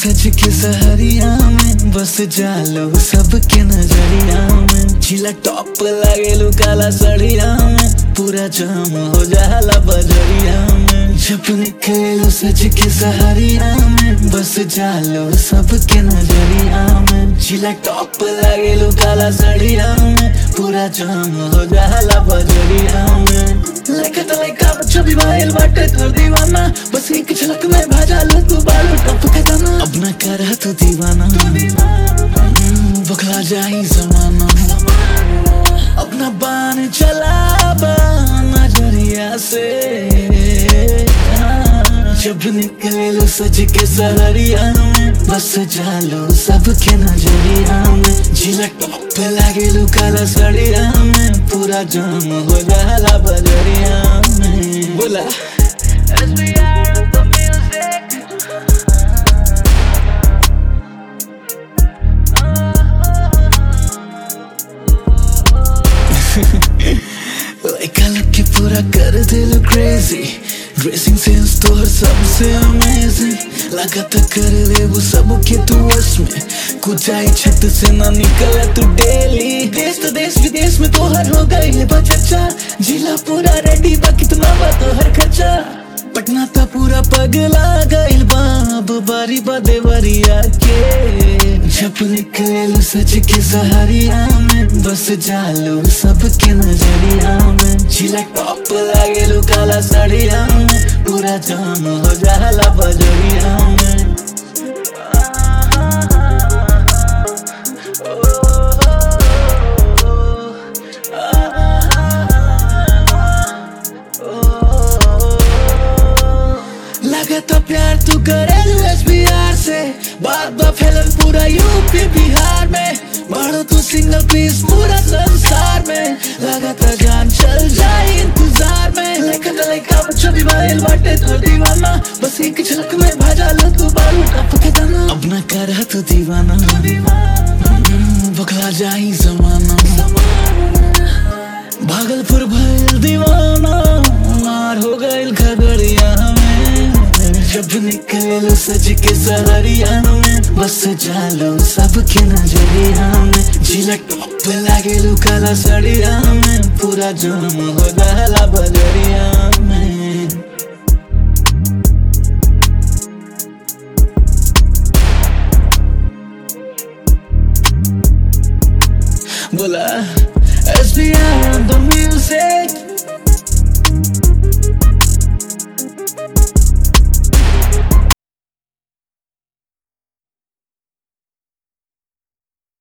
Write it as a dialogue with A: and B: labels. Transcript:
A: सच के सहरिया में बस जालो सबके नजरिया में जिला टॉप लागेलू काला सड़िया में पूरा जाम हो जाला बजरिया में जब निकलू सच के सहरिया में बस जालो सबके नजरिया में जिला टॉप लागेलू काला सड़िया में पूरा जाम हो जाला बजरिया में लेके तो लेका बच्चों भी भाईल बाटे तोर दीवाना बस एक झलक में भाजा लो तू बालू टप के दाना अब ना कर तू दीवाना हम्म, बखला जाई जमाना अपना बान चला बा नजरिया से जब निकले लो सज के सहरिया में बस जालो सबके नजरिया में झिलक टॉप लागे लो काला सड़िया में पूरा जाम हो जाला बजरिया में बोला लड़का लोग के पूरा कर दे लो क्रेजी ड्रेसिंग सेंस तो हर सबसे अमेजिंग लगाता कर ले वो सब के तू वश में कुछ आई छत से ना निकला तू डेली देश तो देश विदेश में तो हर हो गई है बचचा जिला पूरा रेडी बा कितना बा तो हर खर्चा पटना तो पूरा पगला गइल बाब बारी बा देवरिया के जब निकलू सच के सहारिया में बस जालू सबके नजरिया में जिला टॉप लागेलू काला सड़िया में पूरा जाम हो जाला बजरिया में लगता प्यार तू करे बिहार से बात बा फैलन पूरा यूपी बिहार में बढ़ो तू सिंगल पीस पूरा संसार में लगाता जान चल जाए इंतजार में लेकिन लड़का बच्चों भी बाइल बाटे तो दीवाना बस एक झलक में भाजा लो तू बालू टप के दाना अब ना कर तू दीवाना हम्म, बखला जाई जमाना भागलपुर भइल दीवाना मार हो गइल खगड़िया में जब निकल सज के सहरिया में बस जालो सबके नजरिया में झिलक टॉप लागेलू काला सड़िया में पूरा जाम हो जाला बजरिया में बोला SBR on the music